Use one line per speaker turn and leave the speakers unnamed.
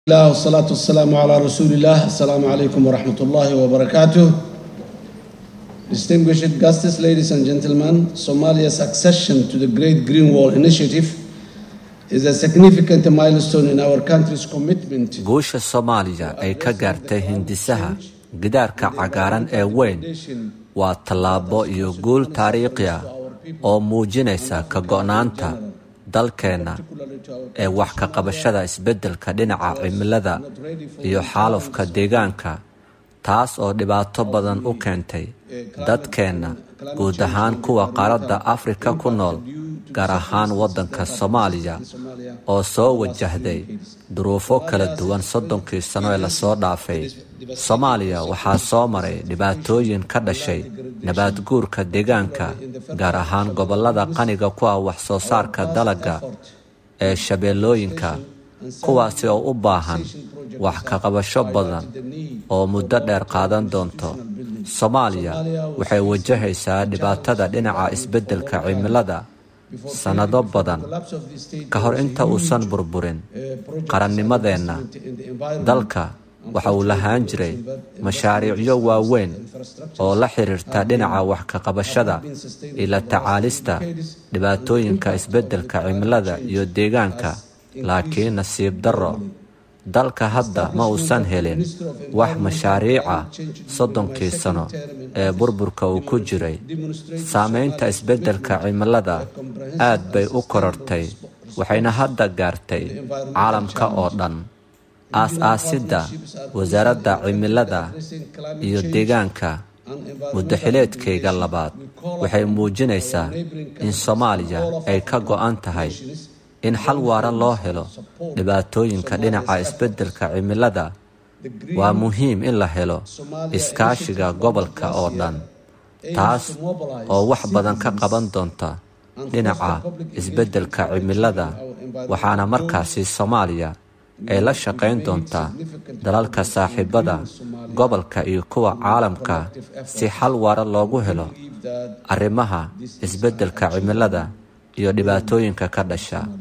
الله والصلاة والسلام على رسول الله السلام عليكم ورحمة الله وبركاته Distinguished guests, ladies and gentlemen, Somalia's accession to the Great Green Wall Initiative is a significant milestone in our country's commitment
guusha soomaaliya ay ka gaartay hindisaha gidaarka cagaaran ee weyn waa tallaabo iyo guul taariikhi ah oo muujinaysa ka go'naanta dalkeenna ee wax ka qabashada isbeddelka dhinaca cimilada iyo xaalufka deegaanka taas oo dhibaato badan u keentay dadkeenna guud ahaan kuwa qaaradda afrika ku nool gaar ahaan waddanka soomaaliya oo soo wajahday duruufo kala duwan soddonkii sano ee lasoo dhaafay soomaaliya waxaa soo maray dhibaatooyin ka dhashay nabaadguurka deegaanka gaar ahaan gobollada qaniga ku ah wax soo saarka dalagga ee shabeellooyinka kuwaasi oo u baahan wax ka qabasho badan oo muddo dheer qaadan doonto soomaaliya waxay wajahaysaa dhibaatada dhinaca isbeddelka cimilada sannado badan ka hor inta uusan burburin qarannimadeenna dalka waxa uu lahaan jiray mashaariicyo waaweyn oo la xiriirta dhinaca wax ka qabashada iyo la tacaalista dhibaatooyinka isbeddelka cimilada iyo deegaanka laakiin nasiib darro dalka hadda ma uusan helin wax mashaariica soddonkii sano ee burburka uu ku jiray saamaynta isbeddelka cimilada aad bay u korortay waxayna hadda gaartay caalamka oo dhan aas-aasidda wasaaradda cimilada iyo deegaanka muddaxileedkayga labaad waxay muujinaysaa in soomaaliya ay ka go'an tahay in xal waara loo helo dhibaatooyinka dhinaca isbeddelka cimilada waa muhiim in la helo iskaashiga gobolka oo dhan taas oo wax badan ka qaban doonta dhinaca isbeddelka cimilada waxaana markaasi soomaaliya ay la shaqayn doontaa dalalka saaxiibada gobolka iyo kuwa caalamka si xal waara loogu helo arrimaha isbeddelka cimilada iyo dhibaatooyinka ka dhasha